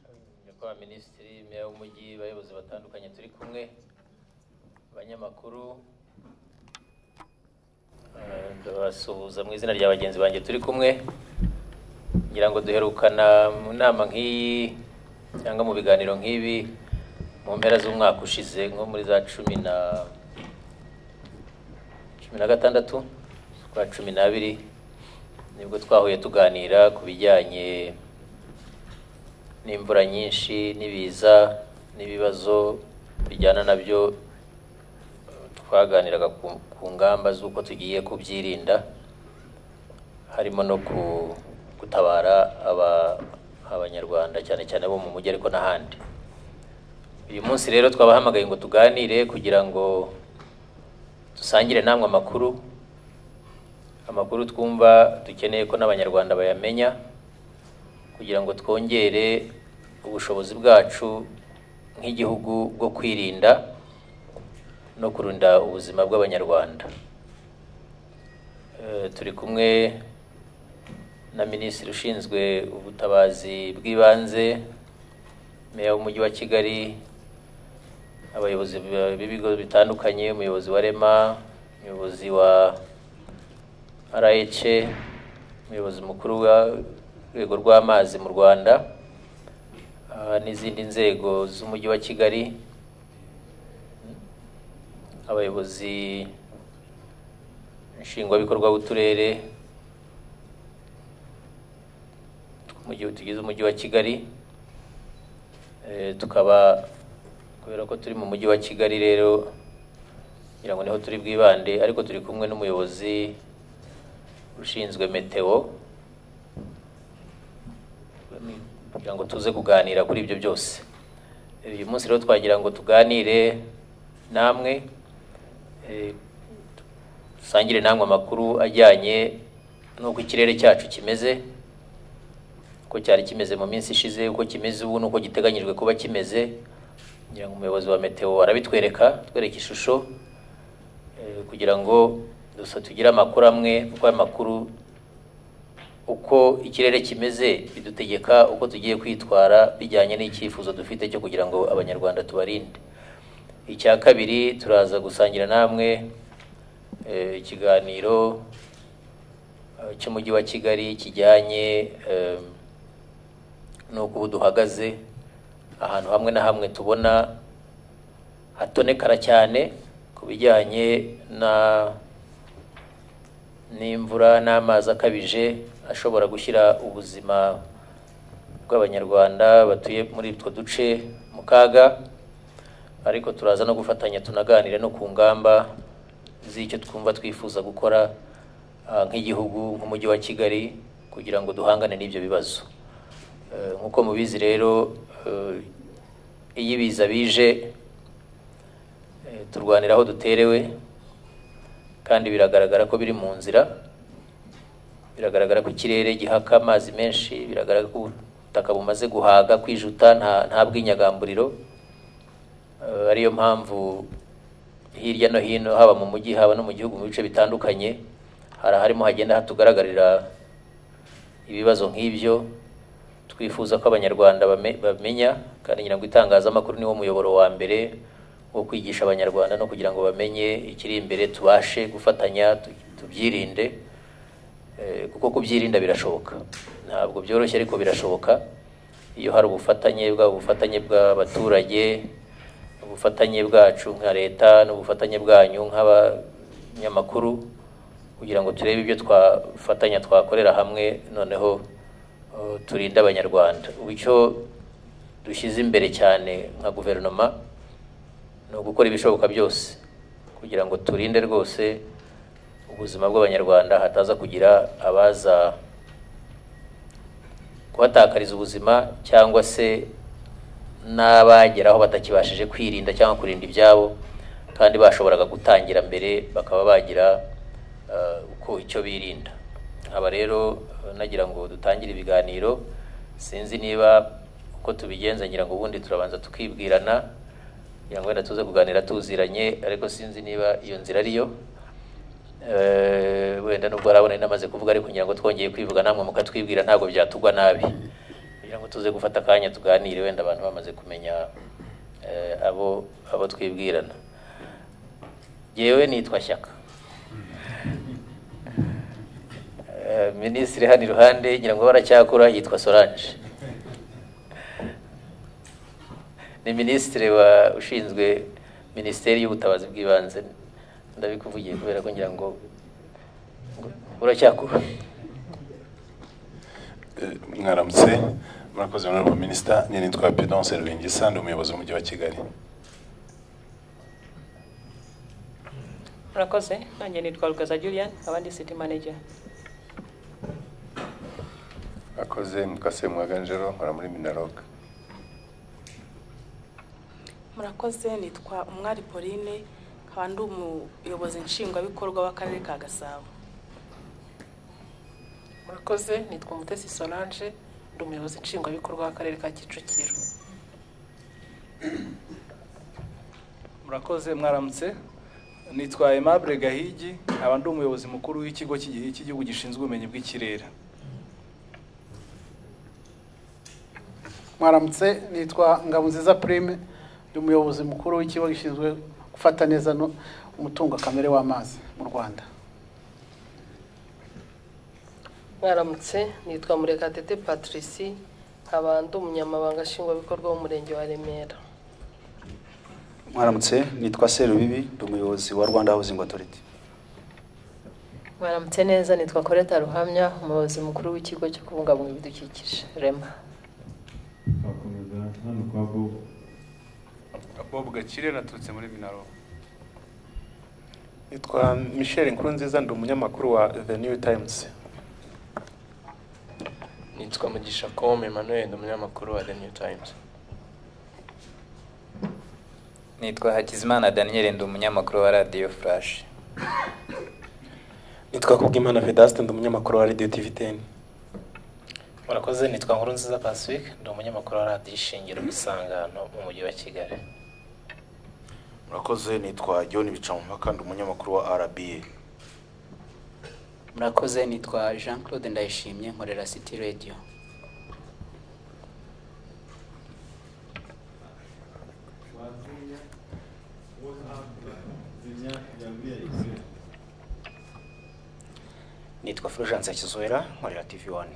abatwa minisitiri meya w'umujyi abayobozi batandukanye turi kumwe abanyamakuru eh, ndabasuhuza mu izina rya bagenzi banjye turi kumwe ngira ngo duherukana mu nama nk'iyi cyangwa mu biganiro nk'ibi mu mpera z'umwaka ushize nko muri za cumi na cumi na gatandatu z'ukwa cumi n'abiri nibwo twahuye tuganira ku bijyanye n'imvura nyinshi n'ibiza n'ibibazo bijyana nabyo twaganiraga ku- ku ngamba z'uko tugiye kubyirinda harimo no ku- gutabara aba- abanyarwanda cyane cyane bo mu mujyi ariko n'ahandi uyu munsi rero twabahamagaye ngo tuganire kugira ngo dusangire namwe amakuru amakuru twumva dukeneye ko n'abanyarwanda bayamenya kugira ngo twongere ubushobozi bwacu nk'igihugu bwo kwirinda no kurinda ubuzima bw'abanyarwanda Eh, turi kumwe na minisitiri ushinzwe ubutabazi bw'ibanze meya w'umujyi wa kigali abayobozi b- b'ibigo bitandukanye umuyobozi wa rema umuyobozi wa rh umuyobozi mukuru w'urwego rw'amazi mu rwanda ah, n'izindi nzego z'umujyi wa kigali abayobozi nshingwabikorwa b'uturere tw'umujyi tugize umujyi wa kigali Eh, tukaba kubera ko turi mu mujyi wa kigali rero ngira ngo niho turi bwibande ariko turi kumwe n'umuyobozi ushinzwe meteo kugira ngo tuze kuganira kuri ibyo byose uyu munsi rero twagira ngo tuganire namwe eh, dusangire namwe amakuru ajyanye n'uko ikirere cyacu kimeze uko cyari kimeze mu minsi ishize uko kimeze ubu n'uko giteganyijwe kuba kimeze ngira ngo umuyobozi wa meteo arabitwereka twereka ishusho eh, kugira ngo gusa tugire amakuru amwe kuko ayo makuru uko ikirere kimeze bidutegeka uko tugiye kwitwara bijyanye n'icyifuzo dufite cyo kugira ngo abanyarwanda tubarinde icya kabiri turaza gusangira namwe eh, ikiganiro eh, cy'umujyi wa kigali kijyanye em, n'uko ubu duhagaze ahantu hamwe na hamwe tubona hatonekara cyane ku bijyanye na n'imvura n'amazi akabije ashobora gushyira ubuzima bw'abanyarwanda batuye muri utwo duce mu kaga ariko turaza no gufatanya tunaganire no ku ngamba z'icyo twumva twifuza gukora ah, nk'igihugu nk'umujyi wa kigali kugira ngo duhangane n'ibyo bibazo Eh, nk'uko mubizi rero eh, iyo ibiza bije eh, turwanira aho duterewe kandi biragaragara ko biri mu nzira biragaragara ko ikirere gihaka amazi menshi biragaragara ko ubutaka bumaze guhaga kwijuta nta nta bw'inyagamburiro Eh, ariyo mpamvu hirya no hino haba mu mujyi haba no mu gihugu mu bice bitandukanye hari aharimo hagenda hatugaragarira ibibazo nk'ibyo twifuza ko abanyarwanda bame- bamenya kandi ngira ngo itangazamakuru niwo muyoboro wa mbere wo kwigisha abanyarwanda no kugira ngo bamenye ikiri imbere tubashe gufatanya tu- tubyirinde Eh, kuko kubyirinda birashoboka ntabwo byoroshye ariko birashoboka iyo hari ubufatanye bwaba ubufatanye bw'abaturage ubufatanye bwacu nka leta n'ubufatanye bwanyu nk'abanyamakuru kugira ngo turebe ibyo twafatanya twakorera hamwe noneho eh, turinde abanyarwanda ubu icyo dushyize imbere cyane nka guverinoma ni ugukora ibishoboka byose kugira ngo turinde rwose ubuzima bw'abanyarwanda hataza kugira abaza kubatakariza ubuzima cyangwa se n'abageraho batakibashije kwirinda cyangwa kurinda ibyabo kandi bashoboraga gutangira mbere bakaba bagira eh, uko icyo birinda aba rero eh, nagira ngo dutangire ibiganiro sinzi niba uko tubigenza ngira ngo ubundi turabanza tukibwirana kugira ngo wenda tuze kuganira tuziranye ariko sinzi niba iyo nzira ariyo Eh, wenda nubwo harabona inama amaze kuvuga ariko ngira ngo twongeye kwivuga namwe mukatwibwira ntabwo byatugwa nabi kugira kugira ngo tuze gufata akanya tuganire wenda abantu bamaze kumenya eh, abo abo twibwirana yewe nitwa shyaka Eh, minisitiri hano iruhande ngira ngo baracyakura yitwa solange ni minisitiri wa ushinzwe minisiteri y'ubutabazi bw'ibanze ndabikuvugiye kubera ko ngira ngo ngo uracyakura Eh, mwaramutse murakoze honorable minister njye nitwa Pedonce Rwingisa ndi umuyobozi w'umujyi wa Kigali murakoze nanjye nitwa rugaza julian abandi city manager akoze mukase mwaganjero nkora muri minaroga murakoze nitwa umwari pauline nkaba ndi umuyobozi nshingwabikorwa w'akarere ka gasabo murakoze nitwa umutesi solange ndi umuyobozi nshingwabikorwa w'akarere ka kicukiro murakoze mwaramutse nitwa aimable gahigi nkaba ndi umuyobozi mukuru w'ikigo cy'igi- cy'igihugu gishinzwe ubumenyi bw'ikirere mwaramutse nitwa Ngabonziza Prime ndi umuyobozi mukuru w'ikigo gishinzwe gufata neza no- umutungo kamere w'amazi mu Rwanda mwaramutse nitwa murekatete patrici nkaba ndi umunyamabanga nshingwabikorwa w'umurenge wa remera mwaramutse nitwa serubibi ndi umuyobozi wa rwanda housing authority mwaramutse neza nitwa koreta ruhamya umuyobozi mukuru w'ikigo cyo kubungabunga ibidukikije rema twakomeza hano kwa bob bob gakire naturutse muri minaroga nitwa michel nkurunziza ndi umunyamakuru wa the new times nitwa mugisha com emmanuel ndi umunyamakuru wa the new times nitwa hakizimana daniel ndi umunyamakuru wa radiyo furashi nitwa kubwimana vedaste ndi umunyamakuru wa radio tv 10 murakoze nitwa nkuru nziza pacifique ndi umunyamakuru wa radiyo ishingiro isangano mu mujyi wa kigali murakoze nitwa john bicamumpaka ndi umunyamakuru wa rba murakoze nitwa jean claude ndayishimye nkorera city radio nitwa fulgence kizuwera nkorera tv wani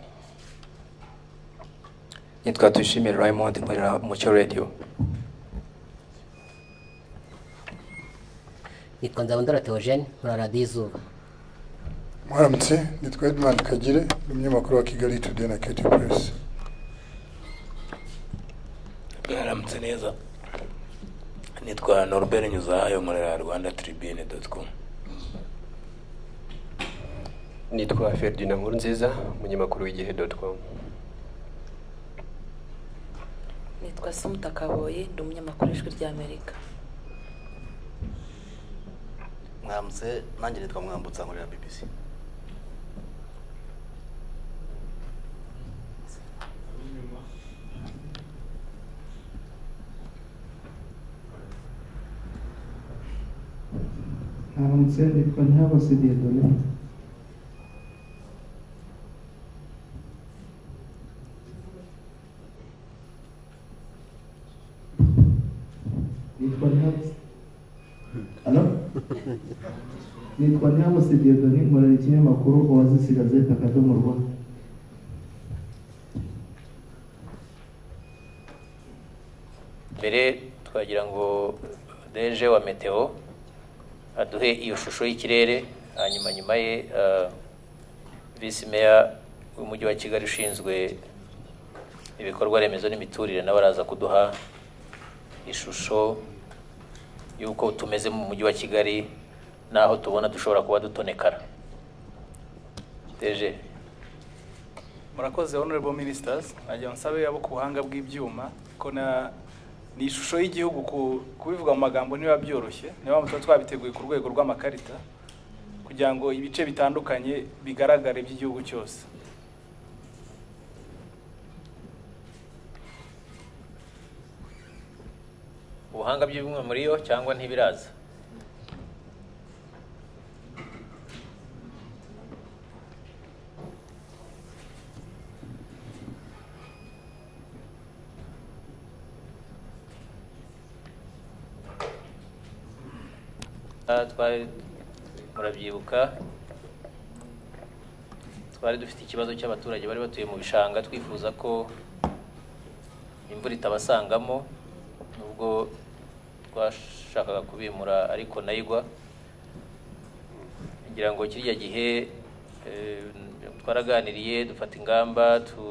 nitwa tuyishimire raymond nkorera umucyo radio nitwa nzabandora theogene muri radiyo izuba mwaramutse nitwa edmund kagire ni umunyamakuru wa kigali today na keti puresi mwaramutse neza nitwa norbert nyuzahayo nkorera rwanda tribune doti komu nitwa ferdinand nkurunziza umunyamakuru w'igihe doti komu nitwa sumuta kaboye ndi umunyamakuru w'ijwi ry'amerika mwaramutse nanjye nitwa mwambutsa nkorera bbc mwaramutse nitwa ntihabose diyedone nitwa ntihabose ano nitwa ntihabose diyedone nkorera ikinyamakuru oasis gazeta akadomo rwa mbere twagira ngo deje wa meteo aduhe iyo shusho y'ikirere hanyuma nyuma ye ah, visi meya w'umujyi wa kigali ushinzwe ibikorwa remezo n'imiturire nawe araza kuduha ishusho y'uko tumeze mu mujyi wa kigali n'aho tubona dushobora kuba dutonekara deje murakoze honorable ministers nagira nsabe abo ku buhanga bw'ibyuma ko na ni ishusho y'igihugu ku- kubivuga mu magambo niba byoroshye niyo mpamvu tuba twabiteguye ku rwego rw'amakarita kugira ngo ibice bitandukanye bigaragare by'igihugu cyose ubuhanga by'ibimwe muri yo cyangwa ntibiraza Ah, twari murabyibuka twari dufite ikibazo cy'abaturage bari batuye mu bishanga twifuza ko imvura itabasangamo nubwo twashakaga kubimura ariko nayo igwa kugira ngo kiriya gihe eh, twaraganiriye dufata ingamba tu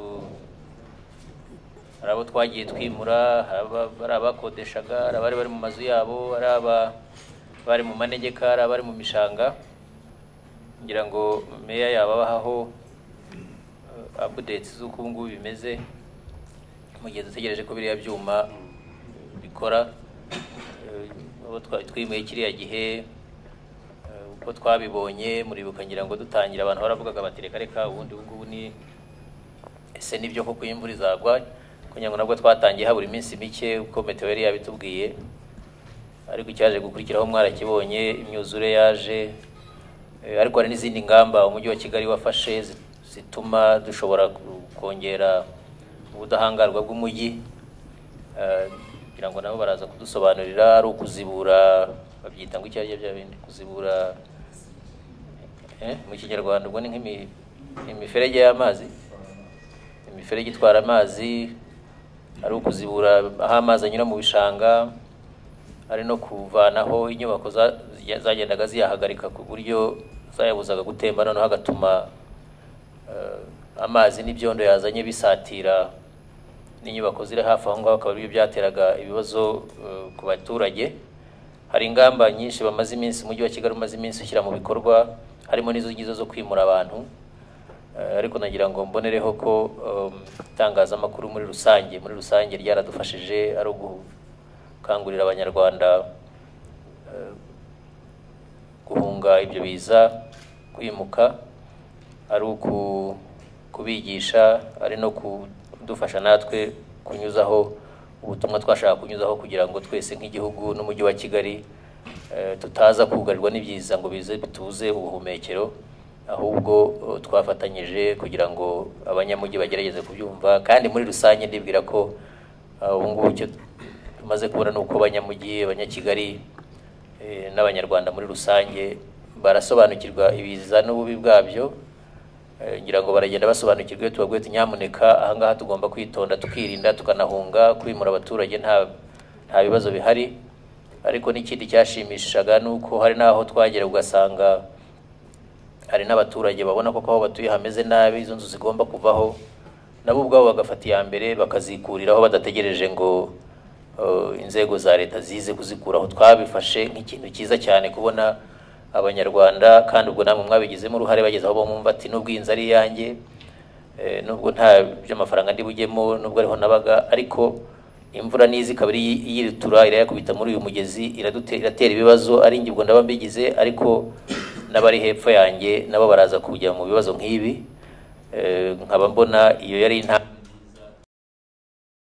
hari abo twagiye twimura hari aba- hari abakodeshaga hari abari bari mu mazu yabo hari aba bari mu manegeka hari abari mu mishanga kugira ngo meya yababahaho updates z'uko ubu ngubu bimeze mu gihe dutegereje ko biriya byuma bikora Eh, abo twari twimuye kiriya gihe eh, uko twabibonye muribuka ngira ngo dutangira abantu baravugaga bati reka reka ubundi ubu ngubu ni ese nibyo koko iyo imvura izagwa kugira ngo nabwo twatangiye habura iminsi mike uko meteo yari yabitubwiye ariko icyaje gukurikiraho mwarakibonye imyuzure yaje Eh, ariko hari n'izindi ngamba umujyi wa kigali wafashe zi- zituma dushobora ku- kongera ubudahangarwa bw'umujyi Eh, kugira ngo nabo baraza kudusobanurira ari ukuzibura babyita ngo icyo ari bya bindi kuzibura eh, mu kinyarwanda ubwo ni nk'imi- imiferege y'amazi imiferege itwara amazi ari ukuzibura aho amazi anyura mu bishanga ari no kuvanaho inyubako za- zijya- zagendaga ziyahagarika ku buryo zayabuzaga gutemba noneho hagatuma eh, amazi n'ibyondo yazanye bisatira n'inyubako ziri hafi aho ngaho akaba aribyo byateraga ibibazo eh, ku baturage hari ingamba nyinshi bamaze iminsi umujyi wa kigali umaze iminsi ushyira mu bikorwa harimo n'izo ngizo zo kwimura abantu Eh, ariko nagira ngo mbonereho ko um, itangazamakuru muri rusange muri rusange ryaradufashije ari ugukangurira abanyarwanda eh, guhunga ibyo biza kwimuka ari uku- kubigisha ari no kudufasha natwe kunyuzaho ubutumwa twashaka kunyuzaho kugira ngo twese nk'igihugu n'umujyi wa kigali eh, tutaza kugarirwa n'ibyiza ngo bize bituze ubuhumekero ahubwo eh, twafatanyije kugira ngo abanyamujyi bagerageze kubyumva kandi muri rusange ndibwira ko ah, ubu ngubu icyo tumaze kubona ni uko abanyamujyi abanyakigali eh, n'abanyarwanda muri rusange barasobanukirwa ibiza n'ububi bwabyo Eh, ngira ngo baragenda basobanukirwa iyo tubabwiye tuti nyamuneka ahangaha tugomba kwitonda tukirinda tukanahunga kwimura abaturage nta nta bibazo bihari ariko n'ikindi cyashimishaga ni uko hari n'aho twagera ugasanga hari n'abaturage babona koko aho batuye hameze nabi izo nzu zigomba kuvaho nabo ubwabo bagafata iya mbere bakazikuriraho badategereje ngo eh, inzego za leta zize kuzikuraho twabifashe nk'ikintu cyiza cyane kubona abanyarwanda kandi ubwo namwe mwabigizemo uruhare bageze aho bumva ati nubwo iyi nzu ari iyanjye eh, nubwo nta by'amafaranga ndi bujyemo nubwo ariho nabaga ariko imvura n'izi ikaba iri yirutura irayakubita muri uyu mugezi iradute- iratera ibibazo ari njye ubwo ndaba mbigize ariko n'abari hepfo yanjye nabo baraza kujya mu bibazo nk'ibi Eh, nkaba mbona iyo yari intambwe